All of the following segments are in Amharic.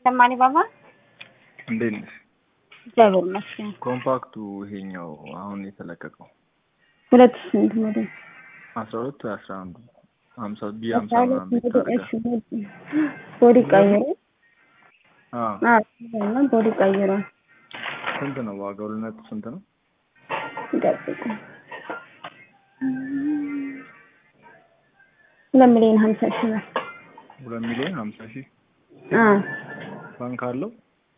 ሰማኒ ባባ እንዴት ነሽ? እግዚአብሔር ይመስገን። ኮምፓክቱ ይሄኛው አሁን የተለቀቀው ሁለት ሺህ ስንት ሞዴል? አስራ ሁለት ወይ አስራ አንዱ ሀምሳ ቢ ሀምሳ አስራ ሁለት ምናምን ቤት ሞዴል። አድርጋ እሺ ሞዴል። ቦዲ ቀይሮ አዎ አዎ ቦዲ ቀይሮ ስንት ነው ዋጋው? ልነቱ ስንት ነው? ይጠብቁ ሁለት ሚሊዮን ሀምሳ ሺህ ነው። ሁለት ሚሊዮን ሀምሳ ሺህ አዎ ባንክ አለው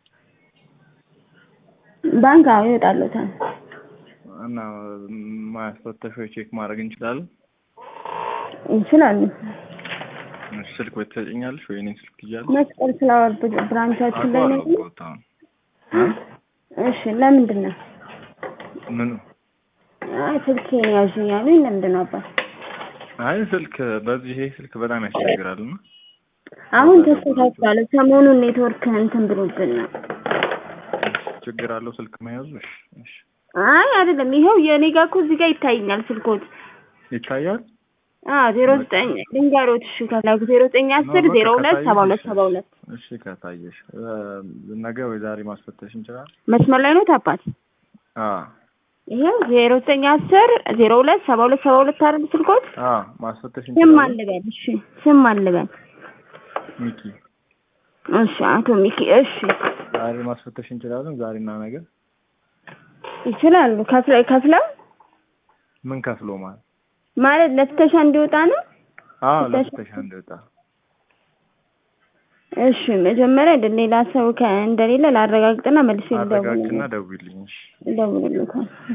ባንክ አዎ ይወጣሉታል። እና ማያስፈተሽ ወይ ቼክ ማድረግ እንችላለን? ይችላሉ። እሺ፣ ስልክ ወይ ትሰጪኛለሽ ወይ እኔን ስልክ ትይዣለሽ? መስቀል ፍላወር ብራንቻችን ላይ ነው። አውቀዋለሁ ቦታውን እ? እሺ ለምንድን ነው? ምኑ? አይ ስልኬን ያዙኝ ያሉኝ ለምንድን ነው አባት? አይ ስልክ በዚህ ይሄ ስልክ በጣም ያስቸግራል እና አሁን ተስተካክሏል። ሰሞኑን ኔትወርክ እንትን ብሎብን ነው። ችግር አለው ስልክ መያዙ? እሺ እሺ አይ አይደለም፣ ይኸው የኔ ጋር እኮ እዚህ ጋር ይታይኛል ስልኮት። ይታያል። አዎ ዜሮ ዘጠኝ ልንገሮት። እሺ ከላኩ ዜሮ ዘጠኝ አስር ዜሮ ሁለት ሰባ ሁለት ሰባ ሁለት እሺ ከታየሽ እ፣ ነገ ወይ ዛሬ ማስፈተሽ እንችላለን? መስመር ላይ ነው ታባት። አዎ ይኸው ዜሮ ዘጠኝ አስር ዜሮ ሁለት ሰባ ሁለት ሰባ ሁለት አይደል ስልኮት? አዎ ማስፈተሽ ስም እንችላለን። አልበል። እሺ ስም አልበል። ሚኪ እሺ አቶ ሚኪ እሺ ዛሬ ማስፈተሽ እንችላለን። ዛሬና ነገ ይችላሉ። ከፍለ ከፍለው ምን ከፍሎ ማለት? ማለት ለፍተሻ እንዲወጣ ነው። አዎ ፍተሻ- ለፍተሻ እንደወጣ እሺ መጀመሪያ እንደ ሌላ ሰው ከ- እንደሌለ ላረጋግጥና መልሼ ልደውል አረጋግጥና ደውይልኝ። እሺ እደውልልዎታለሁ።